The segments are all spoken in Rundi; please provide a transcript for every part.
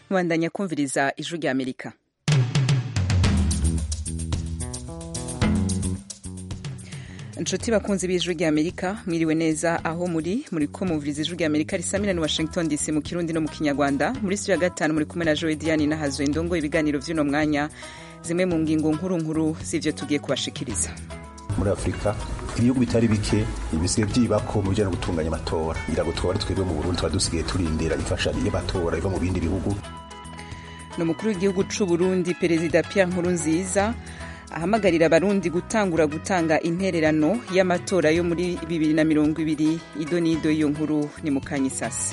mubandanya kumviriza ijwi rya amerika inshuti bakunzi b'ijwi rya amerika mwiriwe neza aho muri muri ko muvuriza ijwi rya amerika risamira ni washington dc mu kirundi no mu kinyarwanda muri studio ya gatanu muri kumwe na joe diane nahazo indongo ibiganiro vy'uno mwanya zimwe mu ngingo nkuru nkuru z'ivyo tugiye kubashikiriza muri afurika ibihugu bitari bike bisigaye byibako mu bijyanye no gutunganya amatora iragutwara ari twebwe mu burundi tuba dusigaye turindira imfashanyo y'amatora iva mu bindi bihugu ni umukuru w'igihugu c'u burundi perezida pierre nkurunziza ahamagarira abarundi gutangura gutanga intererano y'amatora yo muri bibiri na mirongo ibiri ido n'ido y'iyo nkuru ni mu kanyisasi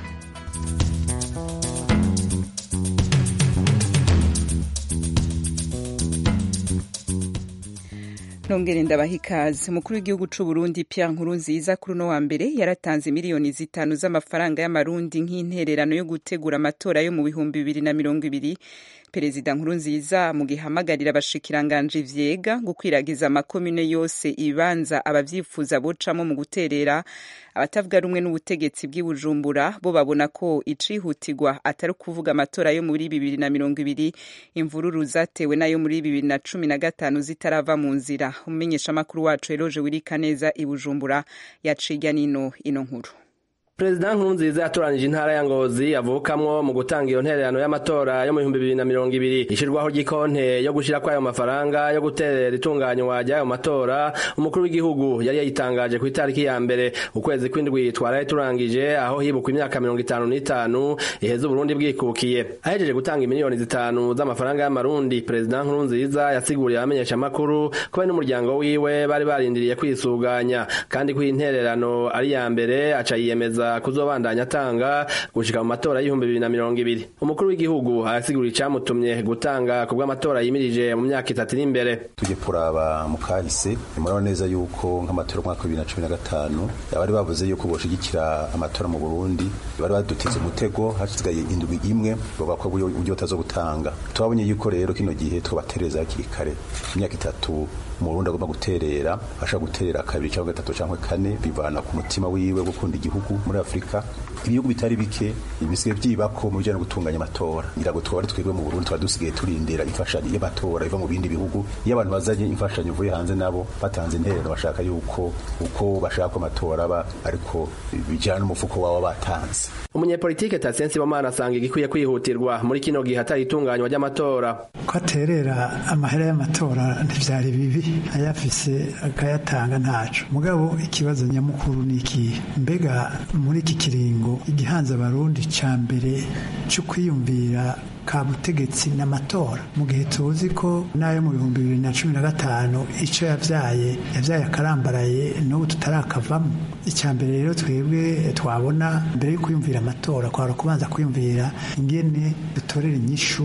nongere ndabaha ikaze umukuru w'igihugu c'u Burundi Pierre Nkurunziza kuri uno wa mbere yaratanze miliyoni zitanu z'amafaranga y'amarundi nk'intererano yo gutegura amatora yo mu bihumbi bibiri na mirongo ibiri perezida nkurunziza mu gihamagarira abashikiranganje vyega gukwiragiza amakomune yose ibanza abavyifuza bocamo mu guterera abatavuga rumwe n'ubutegetsi bw'i Bujumbura bo babona ko icihutirwa atari kuvuga amatora yo muri bibiri na mirongo ibiri imvururu zatewe nayo muri bibiri na cumi na gatanu zitarava mu nzira umumenyeshamakuru wacu Eloge Wirikaneza i Bujumbura yaciga nino ino nkuru perezida nkurunziza yatoranije intara ya ngozi avukamwo mu gutanga iyo ntererano y'amatora yo mu bihumbi bibiri na mirongo ibiri ishirwaho ry'ikonte yo gushirako ayo mafaranga yo guterera itunganywa ry'ayo matora umukuru w'igihugu yari yayitangaje ku itariki ya mbere ukwezi kw'indwi twaraye turangije aho hibukwa imyaka mirongo itanu n'itanu iheze uburundi bwikukiye ahejeje gutanga imiliyoni zitanu z'amafaranga y'amarundi perezida nkurunziza yasiguriye abamenyeshamakuru ko we n'umuryango wiwe bari barindiriye kwisuganya kandi ko iyi ntererano ari iya mbere aca yiyemeza kuzobandanya atanga gushika mu matora y'ibihumbi bibiri na mirongo ibiri umukuru w'igihugu arasigura icamutumye gutanga ku bw'amatora yimirije mu myaka itatu iri imbere tujye kuraba mu kahise murabona neza yuko nk'amatora y'umwaka wa bibiri na cumi na gatanu bari bavuze yuko boshigikira amatora mu burundi bari badutize umutego hasigaye indwi imwe bavuga ko uburyo batazo gutanga twabonye yuko rero kino gihe twobatereza hakiri kare imyaka itatu umurundi agomba guterera ashaka guterera kabiri cyangwa gatatu cyangwa kane bivana ku mutima wiwe gukunda igihugu muri afurika ibihugu bitari bike bisigaye byibako mu bijyanye no gutunganya amatora iragutwara ari twebwe mu burundi tuba dusigaye turindira imfashanyo y'amatora iva mu bindi bihugu iyo abantu bazanye imfashanyo ivuye hanze nabo batanze interero bashaka yuko uko bashaka ko amatora aba ariko bijyana n'umufuko waba batanze umunyepolitike Tatsensi Bomana asanga igikwiye kwihutirwa muri kino gihe hatari itunganywa ry'amatora ko aterera amahera y'amatora ntivyari bibi ayafise akayatanga ntaco mugabo ikibazo nyamukuru ni ikihe mbega muri iki kiringo igihanza abarundi ca mbere co kwiyumvira ka butegetsi n'amatora mu gihe tuzi ko n'ayo mu bihumbi bibiri na cumi na gatanu icyo yavyaye yavyaye akarambaraye n'ubu tutarakavamo icya mbere rero twebwe twabona mbere yo kwiyumvira amatora kwara kubanza kwiyumvira ingene dutorera inyishu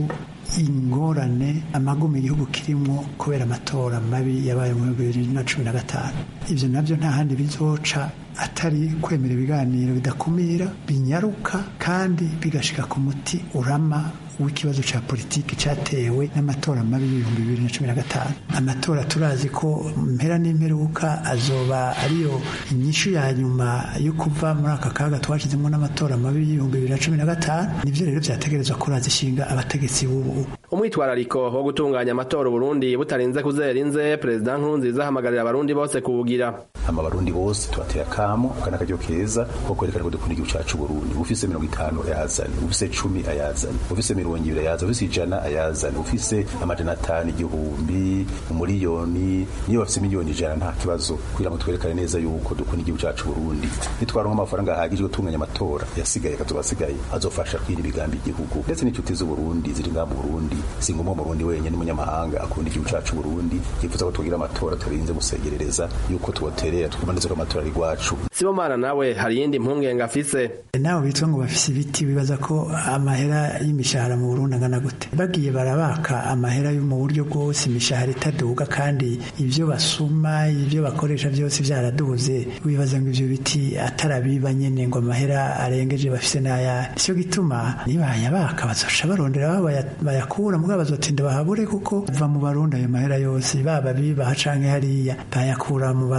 ingorane amagume igihugu kirimo kubera amatora mabi yabaye mu bibiri na cumi na gatanu ibyo nabyo nta handi bizoca atari kwemera ibiganiro bidakumira binyaruka kandi bigashika ku muti urama w'ikibazo cya politiki cyatewe n'amatora mabi y'ibihumbi bibiri na cumi na gatanu amatora turazi ko mpera n'imperuka azoba ariyo inyishu ya nyuma yo kuva muri aka kaga twashyizemo n'amatora mabi y'ibihumbi bibiri na cumi na gatanu nibyo rero byategerezwa kuraza ishinga abategetsi b'ubu umwitwarariko wo gutunganya amatora uburundi butarinze kuzera inze perezida nkurunziza ahamagarira abarundi bose kuwugira hama abarundi bose tubateye akamo akana akaryo keza ko kwerekana ko dukunda igihugu cacu burundi ufise mirongo itanu ayazane ufise cumi ayazane ufise mirongo ibiri ayazane ufise ijana ayazane ufise amajana atanu igihumbi umuriyoni niyo bafise miliyoni ijana nta kibazo kugira ngo twerekane neza yuko dukunda igihugu cacu burundi nitwaronka amafaranga ahagije yo gutunganya amatora yasigaye akazoba asigaye azofasha kwira imigambi igihugu ndetse n'inshuti z'uburundi ziri ngaha mu burundi si ngombwa umurundi wenyine n'umunyamahanga akunda igihugu cacu burundi yifuza ko tugira amatora tutarinze gusegerereza yuko tuboterera tukumaneza ko amatora ari rwacu sibomana nawe hari iyindi mpungenge afise nawe bitwa ngo bafise ibiti bibaza ko amahera y'imishahara mu burundi angana gute bagiye barabaka amahera yo mu buryo bwose imishahara itaduga kandi ibyo basuma ibyo bakoresha byose byaraduze wibaza ngo ivyo biti atarabiba nyene ngo amahera arengeje bafise n'aya nicyo gituma nibayabaka bazosha barondera aho bayakura mugabo bazotinda bahabure kuko va mu barundi ayo mahera yose baba bibaha canke hariya bayakura mu barundi mu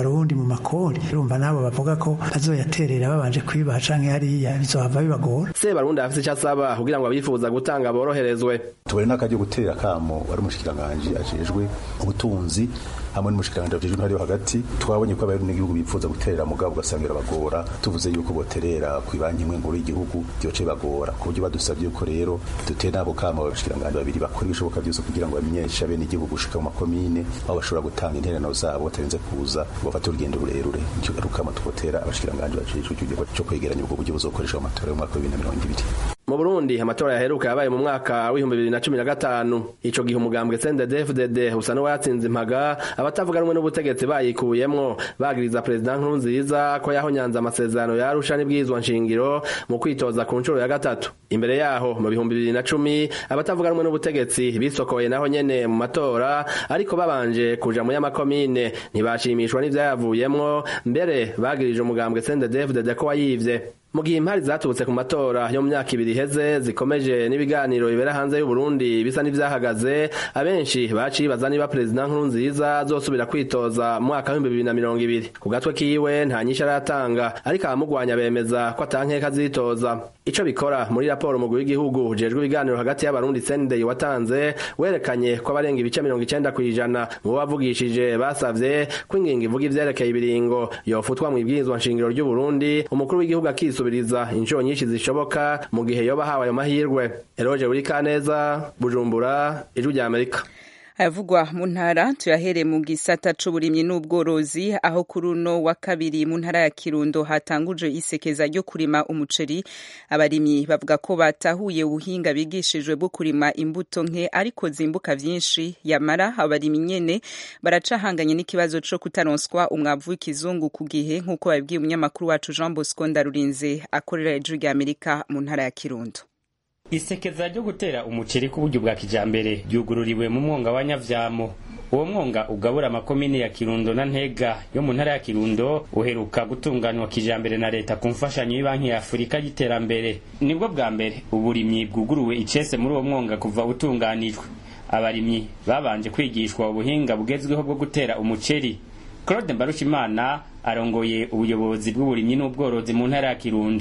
makori urumva nabo bavuga ko bazoyaterera babanje kwibaha canke hariya bizohava bibagora sebarundi afise icyo asaba kugira ngo abifuza gutanga boroherezwe tubone n'akaryo gutera akamo wari umushikiranganji ajejwe ubutunzi hamwe n'umushikiranganji ajejwe intwari yo hagati twabonye ko abarundi n'igihugu bifuza guterera mugabo ugasanga birabagora tuvuze yuko boterera ku banki imwe nkuru y'igihugu byoce bagora ku buryo badusabye yuko rero dutera n'abo kamo abashikiranganji babiri bakora ibishoboka byose kugira ngo bamenyeshe abene igihugu gushika mu makomine aho bashobora gutanga intererano zabo batarinze kuza bafate urugendo rurerure nicyo garukamo twotera abashikiranganji bajejwe igihugu cyo kwegeranya ubwo buryo buzokoreshwa mu matora y'umwaka wa bibiri na mirongo ibiri mu Burundi amatora yaheruka yabaye mu mwaka w'ibihumbi bibiri na cumi na gatanu ico gihe umugambwe CNDD-FDD usa n'uwatsinze impaga abatavuga rumwe n'ubutegetsi bayikuyemwo bagiriza perezida Nkurunziza ko yahonyanze amasezerano ya Arusha n'ibwirizwa nshingiro mu kwitoza ku nshuro ya gatatu imbere yaho mu bihumbi bibiri na cumi abatavuga rumwe n'ubutegetsi bisokoye naho nyene mu matora ariko babanje kuja mu y'amakomine ntibashimishwa n'ivyayavuyemwo mbere bagirije umugambwe CNDD-FDD ko wayivye mu gihe impari zaturutse ku matora yo mu myaka ibiri iheze zikomeje n'ibiganiro bibera hanze y'uburundi bisa n'ivyahagaze abenshi bacibaza niba perezida nkurunziza azosubira kwitoza mu mwaka w'ibihumbi bibiri na mirongo ibiri ku gatwe kiwe nta nyinshi aratanga ariko abamugwanya bemeza ko atankeka azitoza ico bikora muri raporo umugwi w'igihugu ujejwe ibiganiro hagati y'abarundi sendey watanze werekanye ko abarenga ibice mirongo icenda kw'ijana mu bo bavugishije basavye ko ingingo ivuga ivyerekeye ibiringo yofutwa mu ibwirizwa nshingiro ry'uburundi umukuru w'igihugu akisubiriza inshuro nyinshi zishoboka mu gihe yoba ahawe ayo mahirwe eroje buri kaneza bujumbura ijwi rya amerika ayavugwa mu ntara tuyahere mu gisata c'uburimyi n'ubworozi aho kuri uno wa kabiri mu ntara ya kirundo hatanguje isekeza ryo kurima umuceri abarimyi bavuga ko batahuye ubuhinga bigishijwe bwo kurima imbuto nke ariko zimbuka vyinshi yamara abarimyi nyene baracahanganye n'ikibazo co kutaronswa umwavu w'ikizungu ku gihe nk'uko babibwiye umunyamakuru wacu jean bosco ndarurinze akorera ijuru rya amerika mu ntara ya kirundo isekeza ryo gutera umuceri ku buryo bwa kijambere ryugururiwe mu mwonga wa nyavyamo uwo mwonga ugabura amakomine ya kirundo na ntega yo mu ntara ya kirundo uheruka gutunganywa kijambere na leta ku mfashanyo y'ibanki ya afurika y'iterambere nibwo bwa mbere uburimyi bwuguruwe icese muri uwo mwonga kuva utunganijwe abarimyi babanje kwigishwa ubuhinga bugezweho bwo gutera umuceri claude mbarushimana arongoye ubuyobozi bw'uburimyi n'ubworozi mu ntara ya kirundo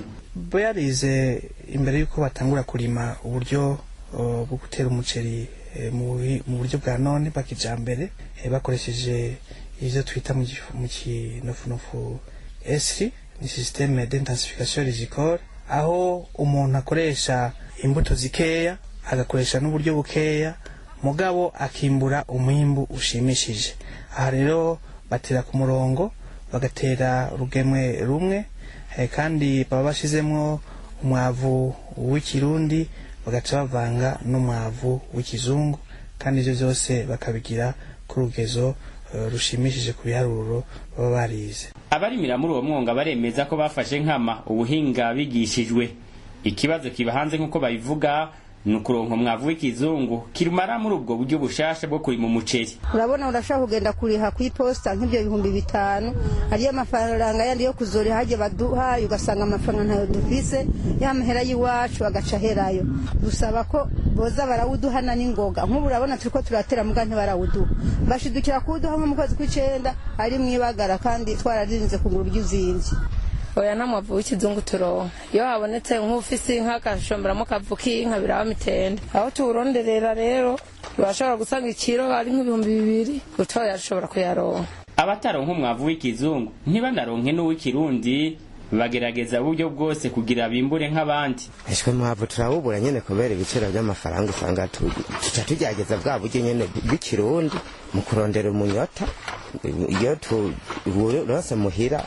barize imbere y'uko batangura kurima uburyo bwo gutera umuceri mu buryo bwa none bwa kijambere bakoresheje ivyo twita mu kinofunofu esri ni systeme d'intensification rizicole aho umuntu akoresha imbuto zikeya agakoresha n'uburyo bukeya mugabo akimbura umwimbu ushimishije aha rero batera ku murongo bagatera urugemwe rumwe kandi baba bashizemwo umwavu w'ikirundi bagaca bavanga n'umwavu w'ikizungu kandi ivyo vyose bakabigira ku rugezo rushimishije ku biharuro baba barize abarimira muri uwo mwonga baremeza ko bafashe nkama ubuhinga bigishijwe ikibazo kiba hanze nk'uko babivuga ni ukuronka umwavu w'ikizungu kirumara muri ubwo buryo bushasha bwo kurima umuceri urabona urashaka kugenda kuriha ku iposita nk'ibyo bihumbi bitanu ariyo amafaranga yandi yo kuzoriha hagiye baduhaye ugasanga amafaranga ntayo dufise ya mahera y'iwacu agaca aherayo dusaba ko boza barawuduhana n'ingoga nk'ubu urabona turiko turatera muga ntibarawuduha bashidukira kuwuduha nko mu kwezi kw'icenda ari mwibagara kandi twararinze kugura uryo uzinvye oya nta mwavu w'ikizungu turonka iyo habonetse nk'ufise inka agashomberamo akavu k'inka biraba mitende aho tuwuronderera rero urashobora gusanga ikiro ari nk'ibihumbi bibiri utoya ashobora kuyaronka abataronka umwavu w'ikizungu ntibanaronke n'uw'ikirundi bagerageza uburyo bwose kugira bimbure nk'abandi eshwe mwavu turawubura nyene kubera ibiciro by'amafaranga usanga tuca tugerageza bwa buryo nyene bw'ikirundi mu kurondera umunyota iyo tuwurose muhira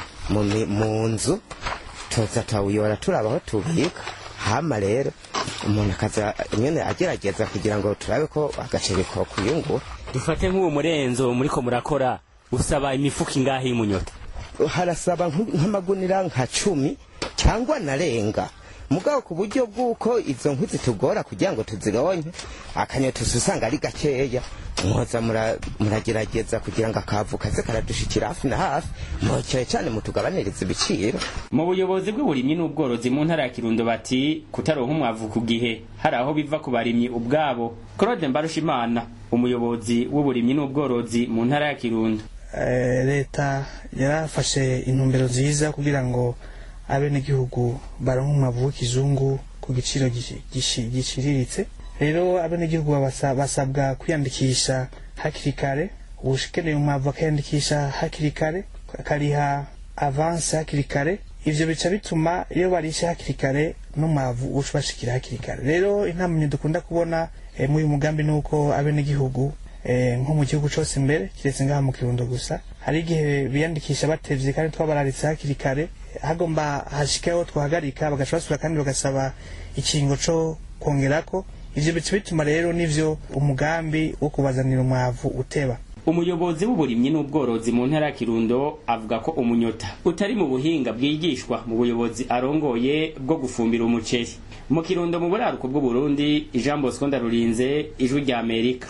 mu nzu tuza tawuyora turaba aho tubika hama rero umuntu akaza nyene agerageza kugira ngo turabe ko agaceri ko kuyungura dufate nk'uwo murenzo muriko murakora usaba imifuka ingahe y'umunyota harasaba nk'amagunira nka cumi cyangwa narenga mugabo ku buryo bw'uko izo nkwi zitugora kugira ngo tuzironke akanyota usanga ari gakeya mwoza muragerageza kugira ngo akavu kaze karadushikira hafi na hafi mwocyane cyane mutugabaniriza ibiciro mu buyobozi bw'uburimyi n'ubworozi mu ntara ya kirundo bati kutaronka umwavu ku gihe hari aho biva ku barimyi ubwabo claude mbarushimana umuyobozi w'uburimyi n'ubworozi mu ntara ya kirundo leta yarafashe intumbero nziza kugira ngo abenegihugu baronke umwavu w'ikizungu ku giciro giciriritse rero abenegihugu basabwa kwiyandikisha hakiri kare ukeneye umwavu akiyandikisha hakiri kare akariha avanse hakiri kare ivyo bica bituma iyo barishe hakiri kare n'umwavu uca ubashikira hakiri kare rero intamamye dukunda kubona muri uyu mugambi ni uko abenegihugu nko mu gihugu cyose imbere kiretse ngaha mu kirundo gusa hari igihe biyandikisha batevye kandi twabararitse hakiri kare hagomba hashikeho twahagarika bagaca basubira kandi bagasaba ikingo co kongerako ivyo bica bituma rero nivyo umugambi wo kubazanira umwavu uteba umuyobozi w'uburimyi n'ubworozi mu ntara ya kirundo avuga ko umunyota utari mu buhinga bwigishwa mu buyobozi arongoye bwo gufumbira umuceri mu kirundo mu buraruko bw'uburundi jean bosco ndarurinze ijwi rya amerika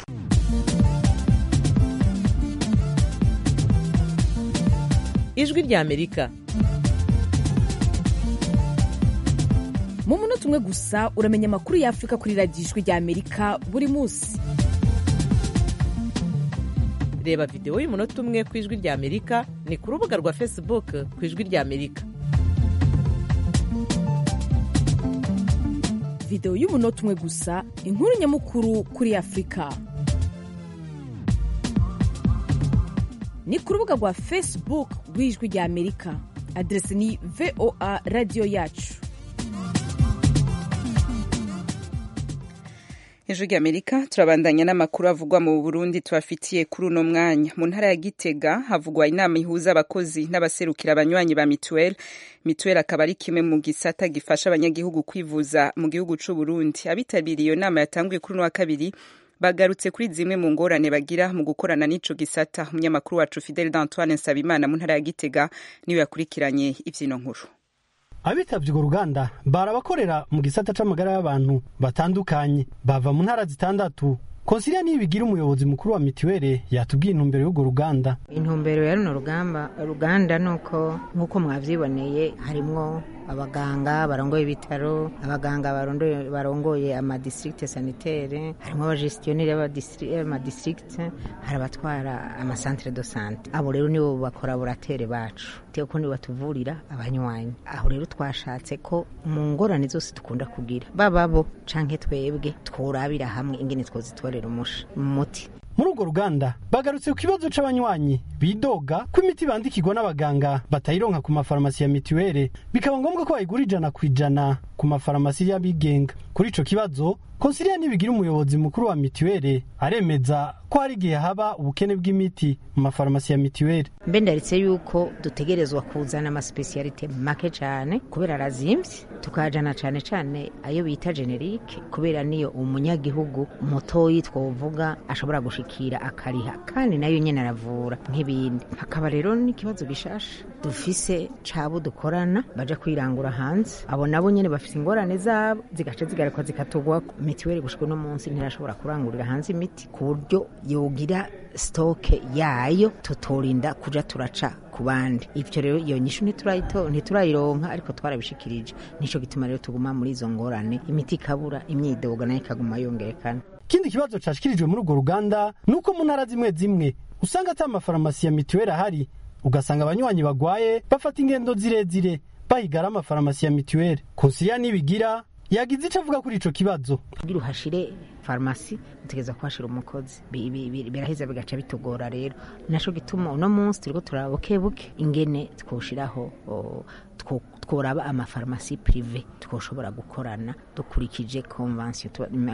ijwi rya amerika mu munota umwe gusa uramenya amakuru y'afurika kuri radiyo ijwi rya amerika buri munsi reba videwo y'umunota umwe ku ijwi rya amerika ni ku rubuga rwa facebook ku ijwi rya amerika videwo y'umunota umwe gusa inkuru nyamukuru kuri afurika ni ku rubuga rwa facebook rw'ijwi rya amerika aderesi ni voa radiyo yacu ijwi rya amerika turabandanya n'amakuru avugwa mu burundi tubafitiye kuri uno mwanya mu ntara ya gitega havugwa inama ihuza abakozi n'abaserukira abanywanyi ba mituweli mituweli akaba ari kimwe mu gisata gifasha abanyagihugu kwivuza mu gihugu c'u burundi abitabiriye iyo nama yatanguye kuri uno wa kabiri bagarutse kuri zimwe mu ngorane bagira mu gukorana n'ico gisata umunyamakuru wacu fidel d'antoine nsabimana mu ntara ya gitega niwe yakurikiranye ivyino nkuru abitabye urwo ruganda barabakorera mu gisata c'amagara y'abantu batandukanye bava mu ntara zitandatu konsiliya nibigira umuyobozi mukuru wa mituweli yatubwiye intumbero y'urwo ruganda intumbero ya runo rugamba ruganda ni uko nk'uko mwavyiboneye harimwo abaganga barongoye ibitaro abaganga barongoye amadistrikte sanitaire harimo abagestionnaire y'amadistrikte hari abatwara amasantere do sante abo rero nibo bakoraboratere bacu ko nibo batuvurira abanywanyi aho rero twashatse ko mu ngorane zose dukunda kugira baba bo canke twebwe tworabira hamwe ingene twozitorera umuti muri urwo ruganda bagarutse ku kibazo c'abanywanyi bidoga ko imiti bandikirwa n'abaganga batayironka ku mafarumasi ya mituweli bikaba ngombwa ko bayigura ijana ku ijana ku mafarumasi y'abigenga kuri ico kibazo konsiliya nibigira umuyobozi mukuru wa mituweli aremeza ko hari igihe haba ubukene bw'imiti mu mafarumasi ya mituweli mbe ndaritse yuko dutegerezwa kuzana amasipesiyalite make cane kubera arazimvye tukajana cane cane ayo bita generike kubera niyo umunyagihugu mutoyi twovuga ashobora gushikira akariha kandi nayo nyene aravura nk'ibindi hakaba rero n'ikibazo gishasha dufise cabo dukorana baja kwirangura hanze abo nabo nyene bafise ingorane zabo zigaca zigarekwa zikatugwako mituweli gushika uno munsi ntirashobora kurangurira hanze imiti ku buryo yogira sitoke yayo tutorinda kuja turaca ku bandi ivyo rero iyo nyishu ntiturayironka ariko twarabishikirije nico gituma rero tuguma muri izo ngorane imiti ikabura imyidogo nayo ikaguma yongerekana ikindi kibazo cashikirijwe muri urwo ruganda ni uko mu ntara zimwe zimwe usanga ata amafarumasi ya mituweli ahari ugasanga abanywanyi bagwaye bafata ingendo zirezire bahigara amafarumasi ya mituweli konsiliya nibigira yagize ico avuga kuri ico kibazo kugira uhashire farumasi utegeza kuhashira umukozi biraheza bigaca bitugora rero naco gituma uno munsi turiko turaba bukebuke ingene twoshiraho tworaba amafarumasi prive twoshobora gukorana dukurikije konvansiyo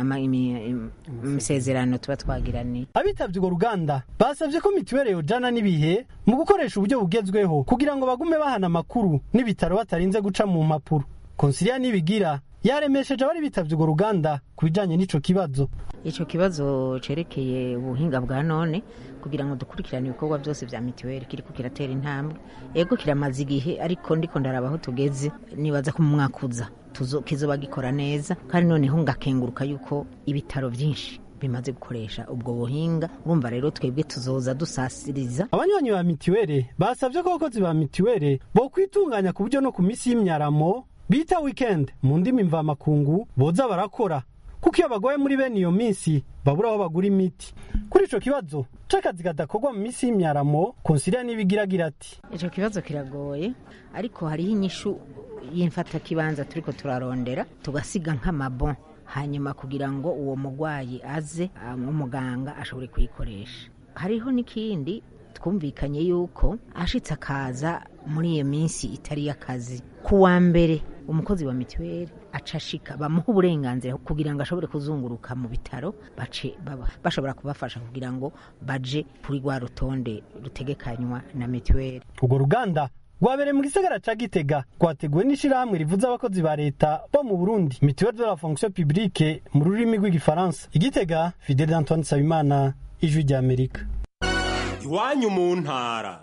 imisezerano tuba twagiraniye abitabye urwo ruganda basabye ko mituweli yojana n'ibihe mu gukoresha uburyo bugezweho kugira ngo bagume bahana amakuru n'ibitaro batarinze guca mu mpapuro konsiliya nibigira yaremesheje abari bitabye urwo ruganda ku bijanye n'ico kibazo ico kibazo cerekeye ubuhinga bwa none kugira ngo dukurikirane ibikorwa byose vya mituweli kiriko kiratera intambwe ego kiramaze igihe ariko ndiko ndaraba aho tugeze nibaza ko mu mwaka uza kizoba gikora neza kandi noneho ngakenguruka yuko ibitaro vyinshi bimaze gukoresha ubwo buhinga urumva rero twebwe tuzoza dusasiriza abanywanyi ba mituweli basabye ko abakozi ba mituweli bo kwitunganya ku buryo no ku misi y'imyaramo bita weekend mu ndimi mvamakungu boza barakora kuko iyo bagoye muri bene iyo minsi babura aho bagura imiti kuri ico kibazo c'akazi kadakorwa mu minsi y'imyaramo konsilia n'ibigiragira ati ico kibazo kiragoye ariko hariho inyishu y'imfatakibanza turiko turarondera tugasiga nk'amabon hanyuma kugira ngo uwo mugwayi aze umuganga ashobore kuyikoresha hariho n'ikindi twumvikanye yuko ashitse akaza muri iyo minsi itari y'akazi ku wa mbere umukozi wa mituweli aca ashika bamuha uburenganzira kugira ngo ashobore kuzunguruka mu bitaro bace bashobora kubafasha kugira ngo baje kuri rwa rutonde rutegekanywa na mituweli urwo ruganda rwabereye mu gisagara ca gitega rwateguwe n'ishirahamwe rivuza abakozi ba leta bo mu burundi mituweli de la fonction publique mu rurimi rw'igifaransa igitega fidel antoine nsabimana ijwi ry'amerika iwanyu mu ntara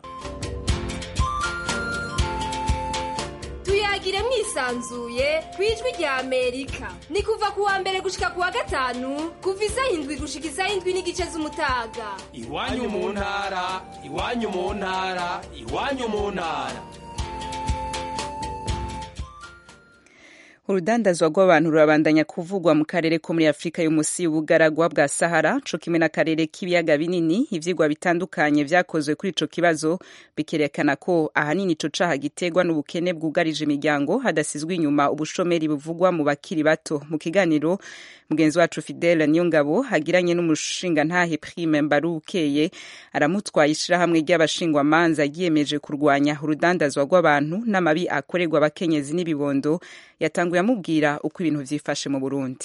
tuyagire mwisanzuye ku ijwi rya amerika ni kuva ku wa mbere gushika ku wa gatanu kuva isaha indwi gushika isaha indwi n'igice z'umutaga iwanyu mu ntara iwanyu mu ntara iwanyu mu ntara urudandazwa rw'abantu rurabandanya kuvugwa mu karere ko muri afurika y'umusi y'ubugaragwa bwa sahara co kimwe n'akarere k'ibiyaga binini ivyigwa bitandukanye vyakozwe kuri ico kibazo bikerekana ko ahanini ico caha giterwa n'ubukene bwugarije imiryango hadasizwe inyuma ubushomeri buvugwa mu bakiri bato mu kiganiro mugenzi wacu fidele niyongabo agiranye n'umushingantahe prime mbarukeye aramutwaye ishirahamwe ry'abashingwamanza ryiyemeje kurwanya urudandazwa rw'abantu n'amabi akorerwa abakenyezi n'ibibondo yatanguye amubwira uko ibintu vyifashe mu burundi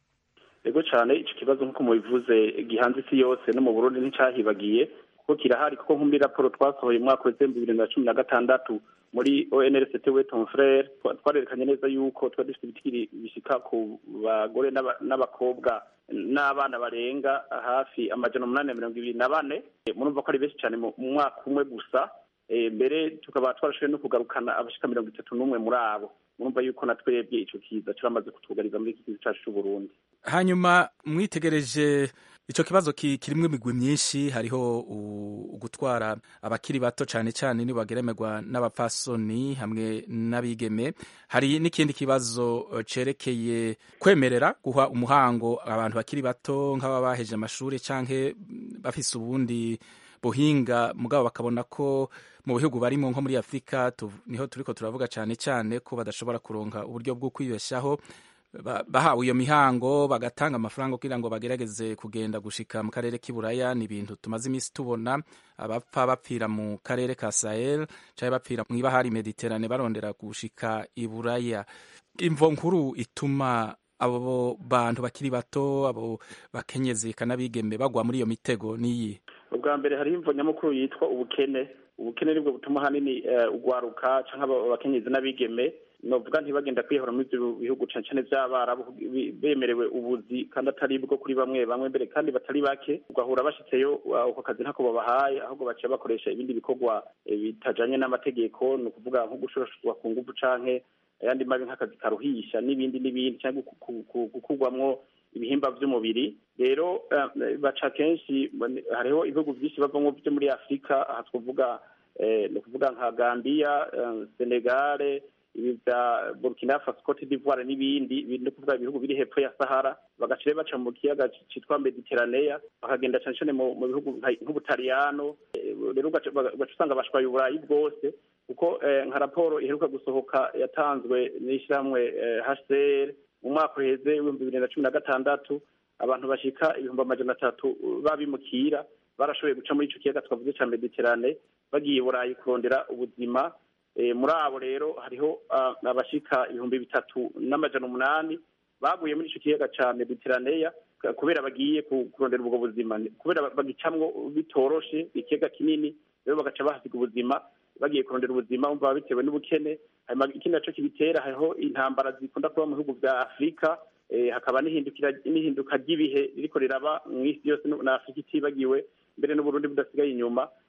ego cyane ico kibazo nk'uko mubivuze gihanze isi yose no mu burundi nticahibagiye kuko kirahari kuko nko muri raporo twasohoye umwaka w'ibihumbi bibiri na cumi na gatandatu muri onrct we ton frere twarerekanye neza yuko twari dufite ibitigiri bishika ku bagore n'abakobwa n'abana barenga hafi amajana umunani na mirongo ibiri na bane murumva ko ari benshi cyane mu mwaka umwe gusa mbere tukaba twarashoboye no kugarukana abashika mirongo itatu n'umwe muri abo murumva yuko na twebwe ico kiza kiramaze kutugariza muri iki gihugu cacu c'uburundi hanyuma mwitegereje ico kibazo kirimwo imigwi myinshi hariho ugutwara abakiri bato cane cane nibo bageremerwa n'abapfasoni hamwe n'abigeme hari n'ikindi kibazo cerekeye kwemerera guha umuhango abantu bakiri bato nk'aba baheje amashuri canke bafise ubundi buhinga mugabo bakabona ko mu bihugu barimo nko muri afurika niho turiko turavuga cane cane ko badashobora kuronka uburyo bwo kwibeshaho bahawe iyo mihango bagatanga amafaranga kugira ngo bagerageze kugenda gushika mu karere k'iburaya ni ibintu tumaze iminsi tubona abapfa bapfira mu karere ka sahel cyangwa bapfira mu ibahari mediterane barondera gushika iburaya imvo nkuru ituma abo bantu bakiri bato abo bakenyezi kanabigeme bagwa muri iyo mitego niyi ubwa mbere hariho imvo nyamukuru yitwa ubukene ubukene nibwo butuma ahanini ugwaruka cyangwa abakenyezi n'abigeme novuga ntibagenda kwihora muri ibyo bihugu cane cane vy'abarabu bemerewe ubuzi kandi atari bwo kuri bamwe bamwe mbere kandi batari bake ugahura bashitseyo ako kazi ntako babahaye ahubwo baciye bakoresha ibindi bikorwa bitajanye n'amategeko ni ukuvuga nko gushorashwa ku nguvu canke ayandi mabi nk'akazi karuhisha n'ibindi n'ibindi cyangwa gukurwamwo ibihimba vy'umubiri rero baca kenshi hariho ibihugu vyinshi bavamwo vyo muri afurika aha twavuga ni ukuvuga nka gambiya senegale ibi vya burkina faso cote d'ivoire n'ibindi ni ukuvuga ibihugu biri hepfo ya sahara bagaca baca mu kiyaga citwa mediterranea bakagenda cane cane mu bihugu nk'ubutaliyano rero ugaca usanga bashwaye uburayi bwose kuko nka raporo iheruka gusohoka yatanzwe n'ishyirahamwe hcr mu mwaka uheze w'ibihumbi bibiri na cumi na gatandatu abantu bashika ibihumbi amajana atatu babimukira barashoboye guca muri ico kiyaga twavuze ca mediterane bagiye burayi kurondera ubuzima muri abo rero hariho abashika ibihumbi bitatu n'amajana umunani baguye muri ico kiyaga ca mediteraneya kubera bagiye kurondera ubwo buzima kubera bagicamwo bitoroshe ikiyaga kinini rero bagaca bahasiga ubuzima bagiye kurondera ubuzima bumva bitewe n'ubukene hanyuma ikindi naco kibitera hariho intambara zikunda kuba mu bihugu vya afurika hakaba n'ihinduka ry'ibihe ririko riraba mw'isi yose na afurika itibagiwe mbere n'uburundi budasigaye inyuma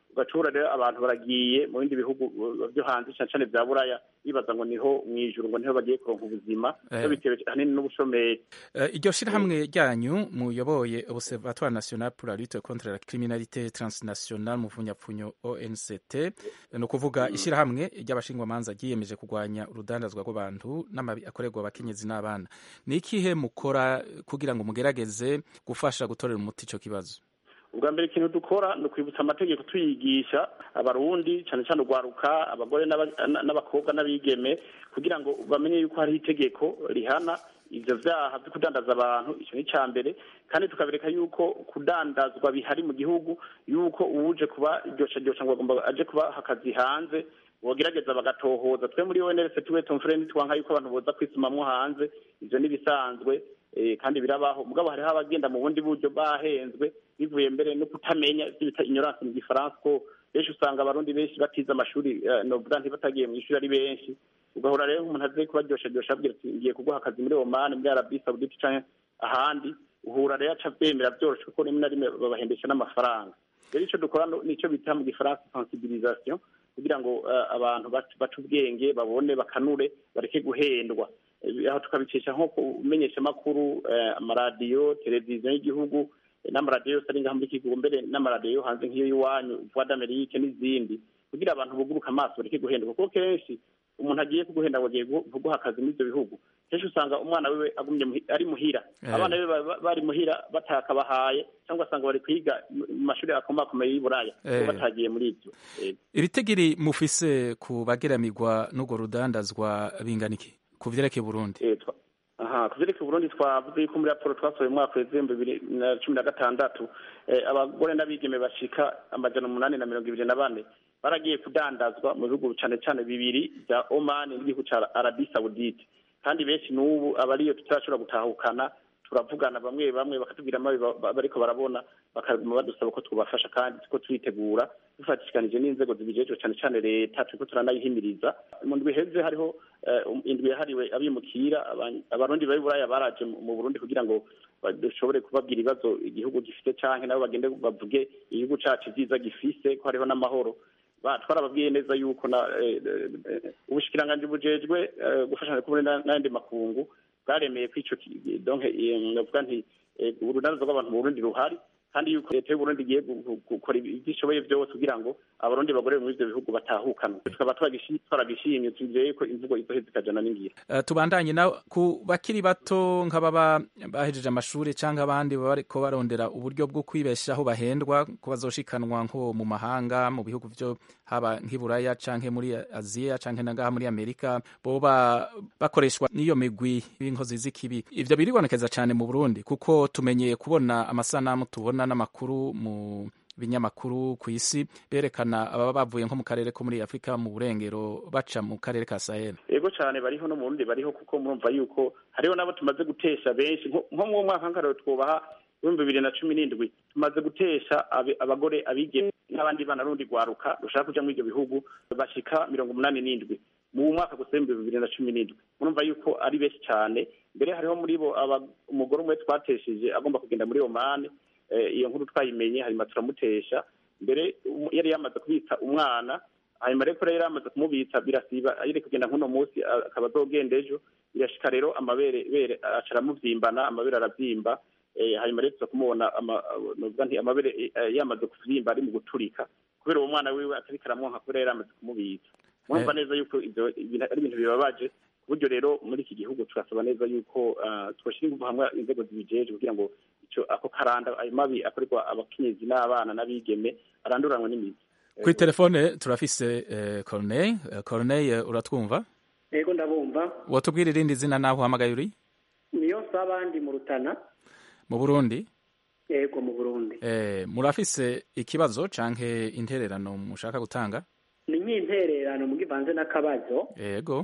ugacura rero abantu baragiye mu bindi bihugu byo hanze cyane cyane bya buraya bibaza ngo niho mu ijuru ngo niho bagiye kuronka ubuzima Eh. byo bitewe ahanini n'ubushomeri Eh, iryo shirahamwe ryanyu muyoboye observatoire national pour la lutte contre la criminalité transnationale mu mvunyapfunyo onct ni ukuvuga ishirahamwe ry'abashingwamanza ryiyemeje kurwanya urudandazwa rw'abantu n'amabi akorerwa abakenyezi n'abana ni ikihe mukora kugira ngo mugerageze gufasha gutorera umuti ico kibazo ubwa mbere ikintu dukora ni ukwibutsa amategeko tuyigisha abarundi cyane cyane urwaruka abagore n'aba- n- n'abakobwa n'abigeme kugira ngo bamenye yuko hariho itegeko rihana ivyo vyaha vyo kudandaza abantu icyo ni icya mbere kandi tukabereka yuko kudandazwa bihari mu gihugu yuko uwuje kuba ryosha ryosha ngo agomba aje kubaha akazi hanze bogerageza bagatohoza twe muri ONRC tuwe tumfreni twanka yuko abantu boza kwisumamwo hanze ivyo nibisanzwe eh, kandi birabaho mugabo hariho abagenda mu bundi buryo bahenzwe bivuye mbere no kutamenya ivyo bita ignorance mu gifaransa ko benshi usanga abarundi benshi batize amashuri eh, novuga ntibatagiye mu ishuri ari benshi ugahora rero umuntu aze kubaryoshadosha abwira ati ngiye kuguha akazi muri Oman muri Arabie Saoudite canke ahandi uhura rero aca avyemera vyoroshe kuko rimwe na rimwe babahendesha n'amafaranga rero ico dukora no- nico bita mu gifaransa sensibilisation kugira ngo eh, abantu bac- bace ubwenge babone bakanure bareke guhendwa Eh, aho tukabicisha nko kumenyesha amakuru amaradiyo televiziyo y'igihugu eh, n'amaradiyo yose ari ngaha muri iki gihugu mbere n'amaradiyo yo hanze nk'iyo y'iwanyu voix d'Amerique n'izindi kugira abantu buguruke amaso bareke guhendwa kuko kenshi umuntu agiye kuguhenda ngo agiye gu- kuguha akazi muri ibyo bihugu kenshi usanga umwana wiwe agumye muhi- ari muhira Eh. abana be ba- ba- bari muhira batakabahaye cyangwa ugasanga bari kwiga mu mu mashuri akomakomeye y'i buraya Eh. bo batagiye muri ibyo Eh, ibitegiri mufise ku bageramirwa n'urwo rudandazwa bingana iki ku vyerekeye Burundi Eh, twa- aha ku vyerekeye Burundi twavuze yuko muri raporo twasohoye mu mwaka w'ibihumbi bibiri na cumi na gatandatu eh, abagore n'abigeme bashika amajana umunani na mirongo ibiri na bane baragiye kudandazwa mu bihugu cane cane bibiri vya Oman n'igihugu ca Arabie Saoudite kandi benshi n'ubu abariyo tutarashobora gutahukana turavugana bamwe bamwe bakatubwira amabi ba- ba- bariko barabona bakaguma badusaba ko twubafasha kandi ko twitegura dufatishikanije n'inzego zibijejwe cane cane leta turiko turanayihimiriza mu ndwi iheze hariho eh, um- indwi yahariwe abimukira aba- abarundi bari buraya baraje mu mu burundi kugira ngo ba- dushobore kubabwira ibibazo igihugu gifite canke nabo bagende bavuge igihugu cacu vyiza gifise ko hariho n'amahoro Ba- twarababwiye neza yuko na eh, eh, ubushikiranganji bujejwe eh, gufashanya kumwe na- n'ayandi makungu bwaremeye ko ico ki- donc eh, navuga nti eh, urudandazwa rw'abantu mu burundi ruhari kandi yuko leta y'uburundi igiye gu- gu- gukora ibyo ishoboye byose kugira ngo abarundi bagore muri ivyo bihugu batahukana tukaba twaragishi- twaragishimye twizeye ko imvugo izoheza ikajana n'ingira Eh, tubandanye na ku bakiri bato nk'ababa bahejeje amashuri cyangwa abandi baba bariko barondera uburyo bwo kwibeshaho bahendwa ko bazoshikanwa nko mu mahanga mu bihugu byo haba nk'iburaya canke muri aziya canke na ngaha muri amerika boba bakoreshwa n'iyo migwi y'inkozi z'ikibi ivyo biribonekeza cane mu burundi kuko tumenyeye kubona amasanamu tubona n'amakuru mu binyamakuru ku isi berekana ababa bavuye nko mu karere ko muri afurika mu burengero baca mu karere ka sahel ego cyane bariho no mu burundi bariho kuko murumva yuko hariho n'abo tumaze gutesha benshi nko nko mu mwaka nkarero twubaha ibihumbi bibiri na cumi n'indwi tumaze gutesha abe- abagore abigeme n'abandi bana rundi rwaruka rushaka kuja muri ibyo bihugu bashika mirongo umunani n'indwi mu mwaka gusa w'ibihumbi bibiri na cumi n'indwi murumva yuko ari benshi cyane mbere hariho muri bo aba- umugore umwe twatesheje agomba kugenda muri omani eh, iyo nkuru twayimenye hanyuma turamutesha mbere um- yari yamaze kubitsa umwana hanyuma rero yari yamaze kumubitsa birasiba yari kugenda nk'uno munsi a- akaba azogenda ejo birashika rero amabere bere aca aramuvyimbana amabere aravyimba eh, hanyuma rero tuza kumubona ama- novuga nti amabere eh, yamaze kuvyimba ari mu guturika kubera uwo mwana wiwe atariko aramwonka kubera yari yamaze kumubitsa murumva neza yuko ivyo ibintu- ari ibintu bibabaje ku buryo rero muri iki gihugu turasaba neza yuko ah, twoshyira ingufu hamwe inzego zibijejwe kugira ngo ico ako karanda ayo mabi akorerwa abakenyezi n'abana n'abigeme aranduranwe n'imizi kuri telefone turafise eh, corneille Eh, corneille eh, uratwumva yego ndabumva wotubwira irindi zina naho uhamagaye uri niyo sabandi mu rutana mu burundi yego mu burundi eh, murafise ikibazo canke intererano mushaka gutanga ni nk'intererano mu givanze n'akabazo yego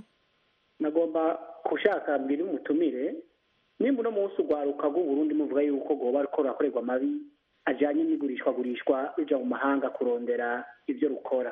nagomba gushaka mbiri umutumire nimba uno munsi urwaruka rw'uburundi muvuga yuko rwoba ruko rurakorerwa amabi ajyanye n'igurishwagurishwa ruja mu mahanga kurondera ibyo rukora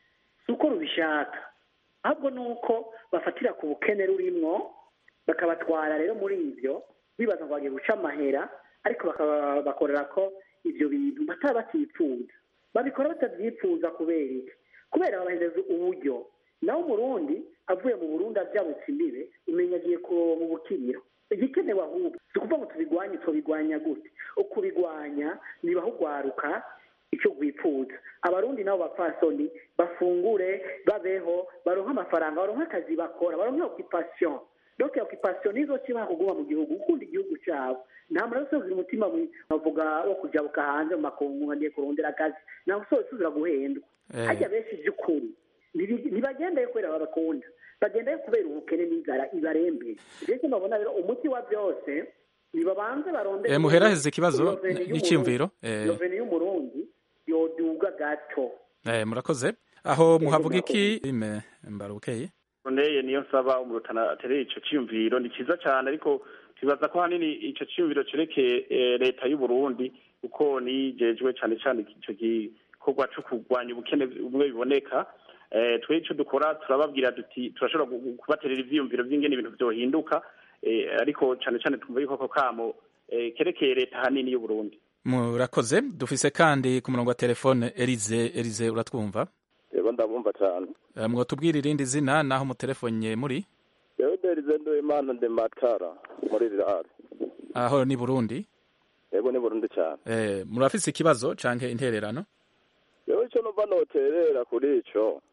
si uko rubishaka ahubwo ni uko bafatira ku bukene rurimwo bakabatwara rero muri ibyo bibaza ngo bagiye guca amahera ariko bakaba bakorera ko ibyo bintu bataba bakipfuza babikora batabyifuza kubera iki kubera babahereza uburyo naho umurundi avuye mu burundi abyabutse imbibe umenya agiye kuronka ubukiriro igikenewe ahubwo si ukuvuga ngo tubigwanye tubigwanya gute ukubigwanya nibaho ugwaruka icyo rwifuza abarundi nabo bapfasoni bafungure babeho baronke amafaranga baronke akazi bakora baronke okipasiyo donc okipasiyo nizo kibaha kuguma mu gihugu gukunda igihugu cyabo nta muntu usoza umutima bavuga wo kujabuka hanze mu makungu ngiye kurondera akazi ntabwo usoza usubira guhendwa hajya benshi by'ukuri ntibagendeye kubera babakunda bagendayo kubera ubukene n'inzara ibarembeye mbese babona rero umuti wa byose nibabanze barondere muheraheze ikibazo n'icyumviro roveni y'umurundi yoduga gato murakoze aho muhavuga iki mbarukeye neye niyo nsaba umurutana atereye ico ciyumviro ni ciza cyane ariko twibaza ko hanini ico ciyumviro cerekeye leta y'u Burundi kuko nijejwe cyane cyane ico gikorwa co kurwanya ubukene bumwe biboneka twe icyo dukora turababwira duti turashobora kubaterera ibyiyumviro by'ingene ibintu byohinduka ariko cyane cyane twumva yuko ako kamo kerekeye leta ahanini y'u Burundi murakoze dufise kandi ku murongo wa telefone Elize Elize uratwumva yego ndabumva cyane mwotubwira irindi zina naho mutelefone muri yewe Elize Ndoimana de Matara muri Rirari aho ni Burundi yego ni Burundi cyane eh murafise ikibazo canke intererano yewe icyo numva noterera kuri ico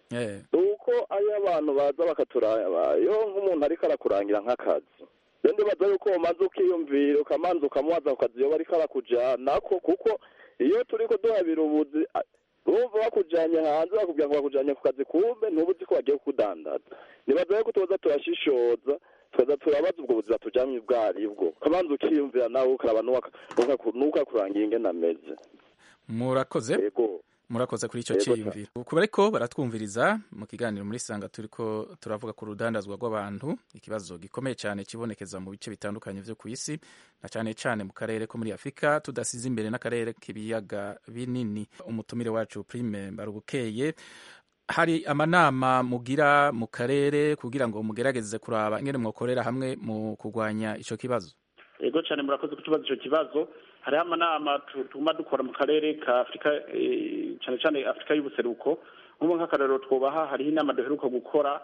uko ayo abantu baza bakaturaba iyo nk'umuntu ariko arakurangira nk'akazi rero ndibaza yuko umaze ukiyumvira ukamanza ukamubaza ku kazi iyo bariko arakujyanako kuko iyo turiko duhabira ubuzi urumva bakujanye hanze bakubwira ngo bakujanye ku kazi kumbe ntubuzi ko bagiye kukudandaza nibaza yuko tuza turashishoza tukaza turabaza ubwo buzima tujamye ubwo aribwo ukamanza ukiyumvira nawe ukaraba n'ukakurangira ingene ameze murakoze murakoze kuri icyo cyiyumviro kuba ariko baratwumviriza mu kiganiro muri sanga turiko turavuga ku rudandazwa rw'abantu ikibazo gikomeye cyane kibonekeza mu bice bitandukanye byo ku isi na cyane cyane mu karere ko muri afurika tudasize imbere n'akarere k'ibiyaga binini umutumire wacu prime mbarubukeye hari amanama mugira mu karere kugira ngo mugerageze kuraba ingene mwakorera hamwe mu kurwanya icyo kibazo yego cyane murakoze kutubaza icyo kibazo hariho amanama tuguma dukora mu karere ka afurika cyane cyane afurika y'ubuseruko nk'ubu nk'akarero twubaha hariho inama duheruka gukora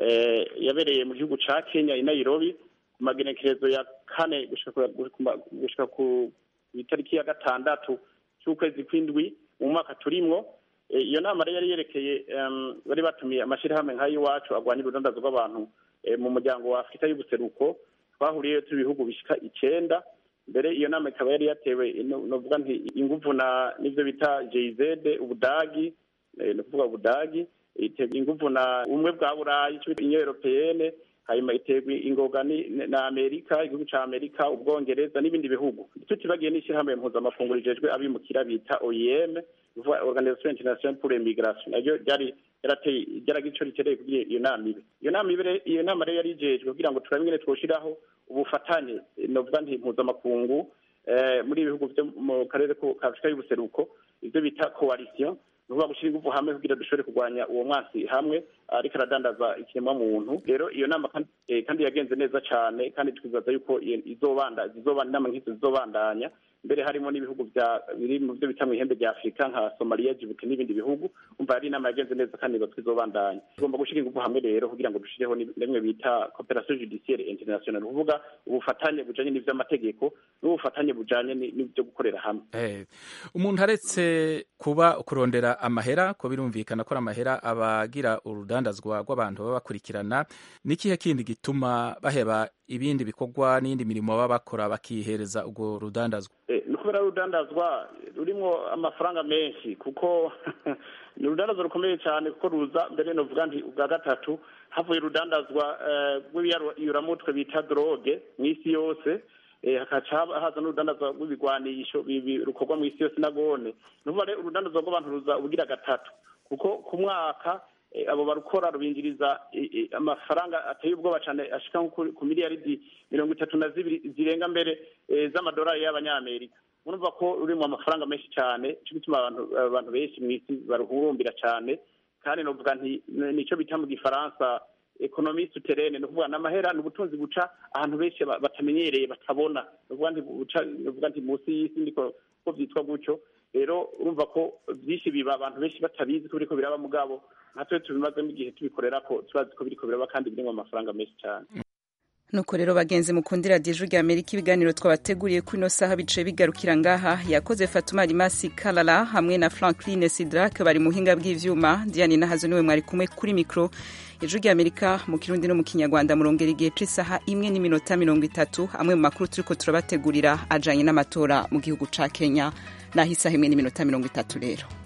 yabereye mu gihugu cya kenya i nairobi ku magenekerezo ya kane gushyika ku itariki ya gatandatu cy'ukwezi kw'indwi mu mwaka turimwo iyo nama rero yari yerekeye bari batumiye amashyirahamwe nk'ay'iwacu arwanya urudandazwa rw'abantu mu muryango wa afurika y'ubuseruko twahuriyeyo turi ibihugu bishyika icyenda mbere iyo nama ikaba yari yatewe novuga nti inguvu na n'ivyo bita JZ ubudagi ni ukuvuga ubudagi iterwa inguvu na ubumwe bwa burayi ico bita union européenne hanyuma iterwa ingoga na amerika igihugu ca amerika ubwongereza n'ibindi bihugu tutibagiye n'ishyirahamwe mpuzamakungu rijejwe abimukira bita oim organisation internationale pour l'immigration naryo ryari yarateye ryaragira ico ritereye kugira iyo nama ibe iyo nama ibe iyo nama rero yari ijejwe kugira ngo turabe ingene twoshiraho ubufatanye novuga nti mpuzamakungu muri ibihugu vyo mu karere ka afurika y'ubuseruko ivyo bita coalition ni ukuvuga gushyira ingufu hamwe kugira dushobore kurwanya uwo mwasi hamwe ariko aradandaza ikiremwa muntu rero iyo nama kandi yagenze neza cyane kandi twibaza yuko izobanda zizobanda inama nk'izo zizobandanya mbere harimo n'ibihugu biri mu byo bita mu ihembe rya afurika nka somaliya jibuti n'ibindi bihugu umva yari inama yagenze neza kandi ngo twizobandanya tugomba gushyira ingufu hamwe rero kugira ngo dushireho rimwe bita cooperation judiciaire international kuvuga ubufatanye bujanye n'ivy'amategeko n'ubufatanye bujanye n'ibyo gukorera hamwe umuntu aretse kuba kurondera amahera ko birumvikana ko amahera abagira urudandazwa rw'abantu baba bakurikirana n'ikihe kindi gituma baheba ibindi bikorwa n'indi mirimo baba bakora bakihereza urwo rudandazwa ni kubera urudandazwa rurimo amafaranga menshi kuko ni urudandazwa rukomeye cyane kuko ruza mbere novuga nti ubwa gatatu havuye urudandazwa rw'ibiyuramutwe bita droge mu isi yose hakaca haza n'urudandazwa rw'ibigwanisho rukorwa mu isi yose nagone ni ukuvuga rero urudandazwa rw'abantu ruza ubugira gatatu kuko ku mwaka abo barukora rubinjiriza amafaranga ateye ubwoba cyane ashika ku miliyaridi mirongo itatu na zibiri zirenga mbere z'amadolari y'abanyamerika murumva ko rurimo amafaranga menshi cyane cyo gituma abantu benshi mu isi baruhurumbira cyane kandi novuga nti nicyo bita mu gifaransa ekonomi suterene ni ukuvuga n'amahera ni ubutunzi buca ahantu benshi batamenyereye batabona ni ukuvuga nti munsi y'isi niko ko byitwa gutyo rero urumva ko byinshi biba abantu benshi batabizi ko biriko biraba mugabo natwe tubimazemo igihe tubikorera ko turazi ko biriko biraba kandi birimo amafaranga menshi cyane nuko rero bagenzi mukundira dije rya amerika ibiganiro twabateguriye kuri ino saha bicaye bigarukira ngaha yakoze fatuma rimasi karara hamwe na franklin sidrak bari muhinga bw'ivyuma diane nahazo niwe mwari kumwe kuri mikro ijwi rya amerika mu kirundi no mu kinyarwanda murongera igihe c'isaha imwe n'iminota mirongo itatu amwe mu makuru turiko turabategurira ajanye n'amatora mu gihugu ca kenya naho isaha imwe n'iminota mirongo itatu rero